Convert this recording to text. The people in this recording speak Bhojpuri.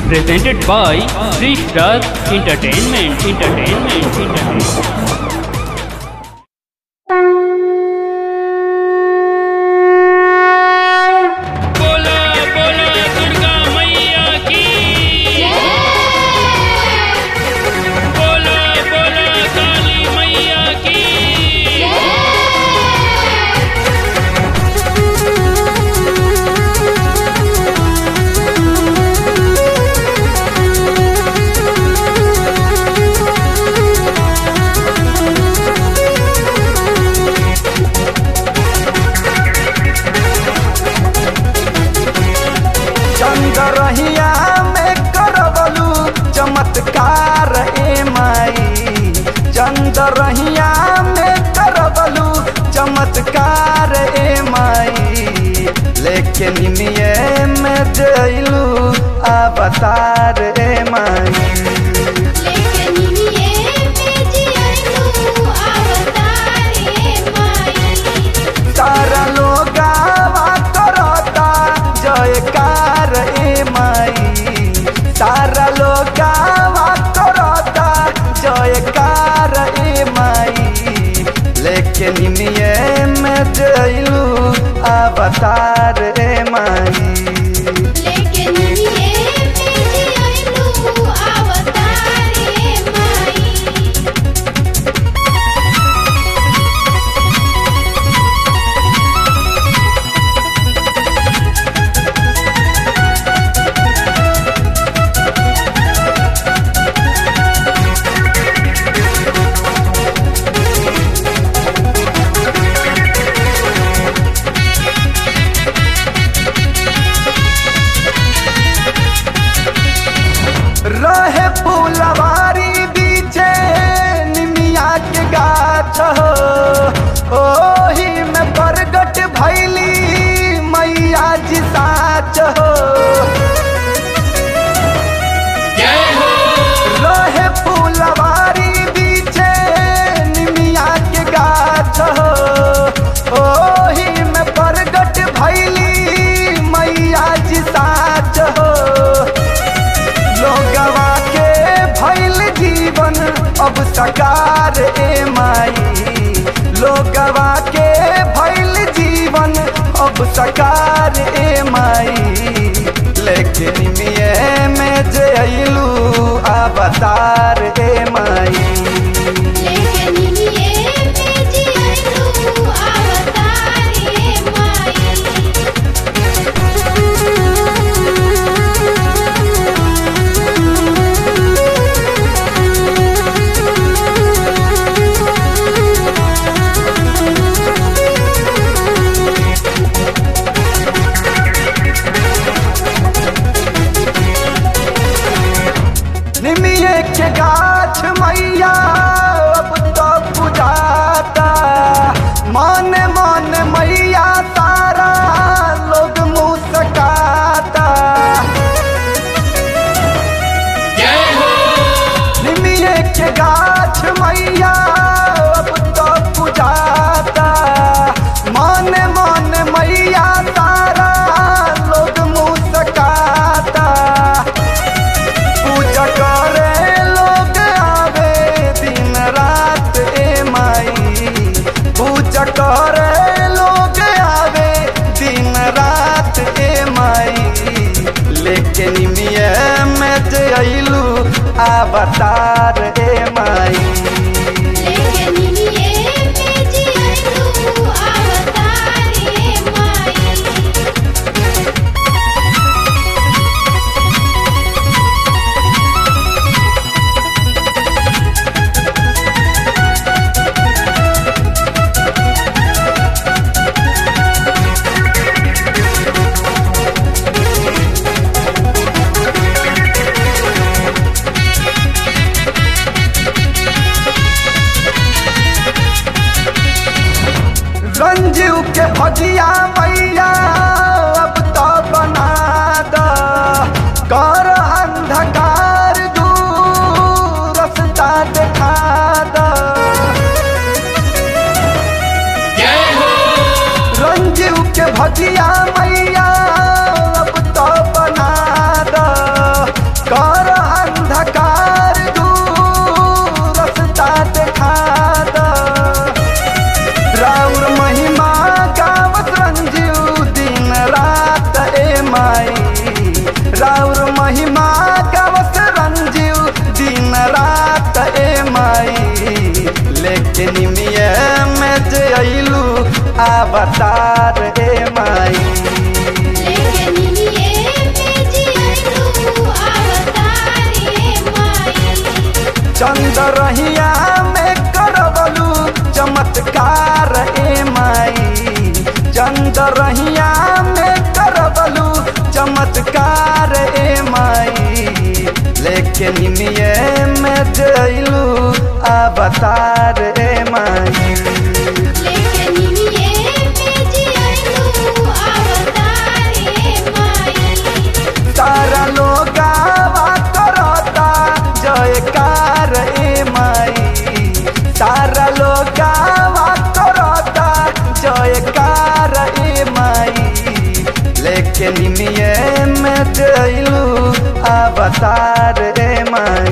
presented by Sri Star Entertainment. Entertainment. Entertainment. बोला बोला दुर्गा मैया की बोला बोला काली मैया की चंदरहिया में करवलू चमत्कार ए माई चंदरहिया में करवलू चमत्कार ए माई लेकिन निमिये में जइलू अवतार ए माई लेकिन ये बेजी तू अवतारे माई तारा लोगावा करता जयकार ए माई तारा लोगावा करता जयकार ए माई लेकिन निये में जइलू अवतार ए माई लेकिन ये बेजी तू अवतारे माई रहे फूलवारी बीचे निमिया के गाछ हो ओही में प्रगट भैली मैया जी साच हो जय हो रहे फूलवारी बीचे निमिया के गाछ हो ओही में प्रगट भैली मैया जी साच हो लोगवा के भैल जीवन अब सकार ए माई लोगवा के भैल जीवन अब सकार ए माई लेकिन मिये में जइलू अवतार ए माई लेकिन ये बेजी तू अवतारे माई निमिये के गाछ मैया अब तो बुझाता मन मन मैया तारा लोग मुस्काता जय हो निमिये के गाछ मैया अब तो बुझाता मन मन मैया तारा लोग मुस्काता पूजा करे लोग आवे दिन रात ए माई पूजा करे लोग आवे दिन रात ए माई लेकिन मिये में जइलू अवतार ए माई लेकिन ये बेजी तू अवतारे माई जय कर अंधकार दूर रस्ता देखा द राउर महिमा गावत रंजीव दिन रात ए माई राउर महिमा गावत रंजीव दिन रात ए माई लेकिन मिया में जे अइलू अवतार ए माई लेके निमिये में जियलू अवतारे माई चंदरहिया में करवलू चमत्कार ए माई चंदरहिया में करवलू चमत्कार ए माई लेकिन निमिये में जइलू अवतार ए माई लेके निमिये में जियलू अवतारे माई तारा लोगावा करता जयकार ए माई तारा लोगावा करता जयकार ए माई लेकिन मिये में जइलू अवतार ए माई